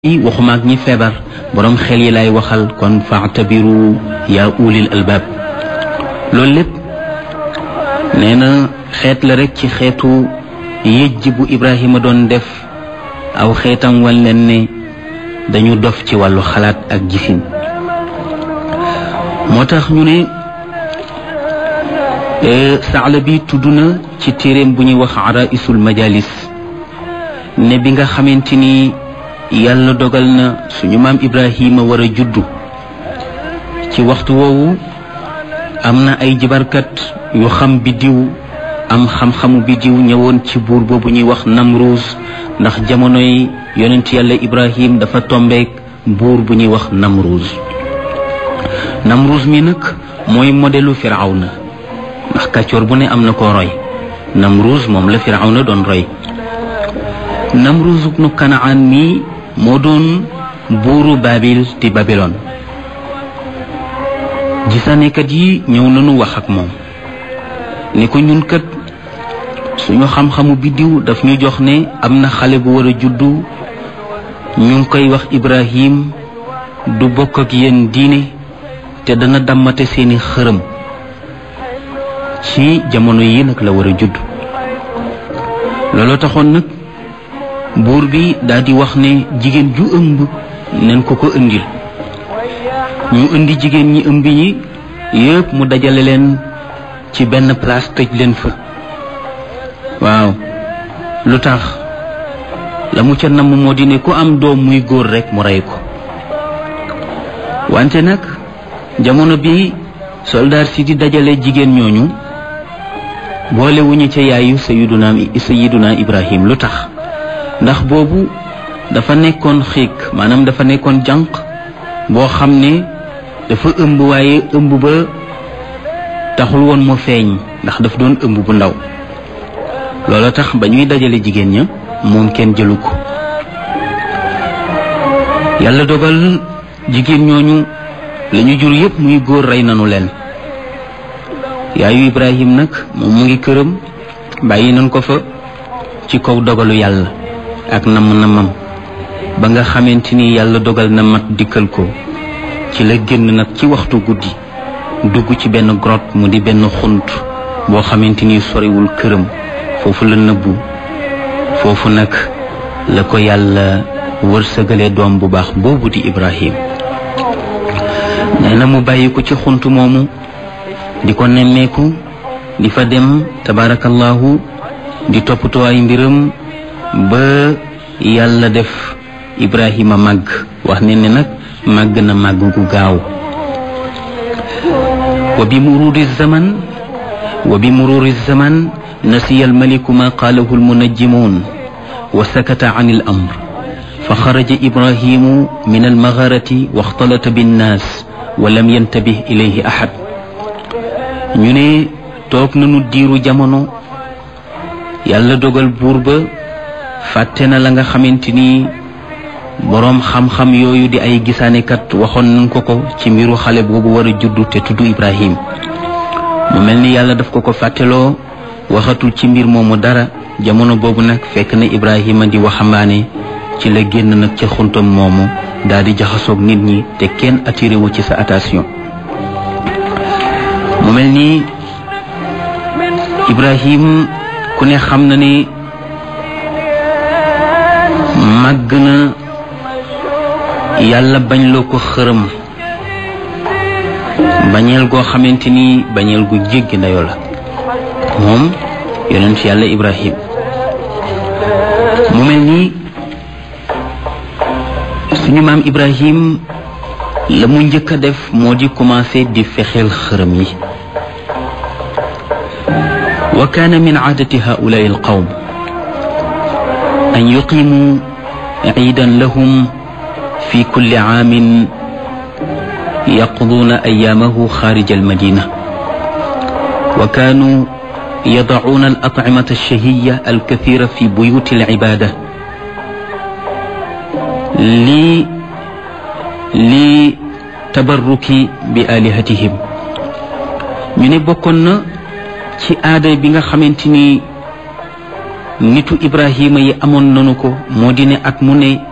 i waxuma ak ñi feebar boroom xel yi lay waxal kon faatabiru yaa ulil albaab loolu lépp nee na xeet la rek ci xeetu yëjj bu Ibrahima doon def aw xeetam wan leen ne dañu dof ci wàllu xalaat ak gisin moo tax ñu ne saala bi tudd na ci téeréem bu ñuy wax araisul majalis ne bi nga xamante ni yàlla dogal na suñu maam Ibrahima war a juddu ci waxtu woowu am na ay jibarkat yu xam biddiw am xam-xamu biddiw ñëwoon ci buur boobu ñuy wax Namruus ndax jamonoy yonent yàlla Ibrahim dafa tombeek buur bu ñuy wax Namruus Namruus mi nag mooy modelu Firawna ndax kàccoor bu ne am na ko roy Namruus moom la Firawna doon roy Namruus ibnu Kanaan mi moo doon buuru Babil di Babylone gisaanekat yi ñëw nañu wax ak moom ni ko ñun kat suñu xam-xamu biddiw daf ñu jox ne am na xale bu war a juddu ñu ngi koy wax Ibrahim du bokk ak yéen diine te dana dammate seeni xërëm ci jamono yi nag la war a judd looloo taxoon nag buur bi daal di wax ne jigéen ju ëmb nañ ko ko indil ñu indi jigéen ñi ëmb ñi yëpp mu dajale leen ci benn place tëj leen fa waaw lu tax la mu ca namm moo di ne ku am doom muy góor rekk mu rey ko wante nag jamono bi soldaar si di dajale jigéen ñooñu boolewuñu ca yaayu sayiduna sayiduna Ibrahim lu tax ndax boobu dafa nekkoon xiik maanaam dafa nekkoon jànq boo xam ne dafa ëmb waaye ëmb ba taxul woon mu feeñ ndax daf doon ëmb bu ndaw loolu tax ba ñuy dajale jigéen ña moom kenn jëlu ko yàlla dogal jigéen ñooñu lañu jur yépp muy góor rey nanu leen yaayu Ibrahim nag moom mu ngi këram bàyyi nañ ko fa ci kaw dogalu yàlla ak namm-namam ba nga xamante ni yàlla dogal na mat dikkal ko ci la génn nag ci waxtu guddi dugg ci benn grotte mu di benn xunt boo xamante ni soriwul këram foofu la nëbbu foofu nag la ko yàlla wërsëgale doom bu baax boobu di Ibrahim nee na mu bàyyi ko ci xunt moomu di ko nemmeeku di fa dem tabarakallahu di toppatoo ay mbiram ba yàlla def Ibrahima màgg wax ne ne nag màgg na màgg gu gaaw wa bi mururi zaman wa bi mururi zaman nasiya almaliku ma qaalahu almunajjimun wa sakata an al amr fa xaraja ibrahimu min almagarati wa axtalata binnaas wa lam yantabih ilayhi ahad ñu ne toog nañu diiru jamono yàlla dogal buur ba fàtte na la nga xamante ni boroom xam-xam yooyu di ay gisaanekat waxoon nañ ko ko ci mbiru xale boobu war a juddu te tudd Ibrahim mu mel ni yàlla daf ko ko fàtteloo waxatul ci mbir moomu dara jamono boobu nag fekk na Ibrahima di waxambaane ci la génn nag ca xuntam moomu daal di jaxasoog nit ñi te kenn attiré wu ci sa attention mu mel ni Ibrahim ku ne xam na ni màgg na yàlla bañ loo ko xërëm bañeel goo xamante ni bañeel gu jéggi ndayoo la moom yonent yàlla Ibrahim mu mel ni suñu maam Ibrahim la mu njëkk a def moo di commencé di fexeel xërëm yi wa kaana min aadati haulaai alqawm an yuqimu ciidan lahum fi kulli caamin yaqduuna ayaamahu xaarija almadina wa kaanuu yadacuuna alatcimata alshahiya alkathira fi buyuti alcibaada li li tabarruki bi alihatihim ñu ne bokkoon na ci aada bi nga xamante ni nitu Ibrahima yi amoon nanu ko moo di ne at mu ne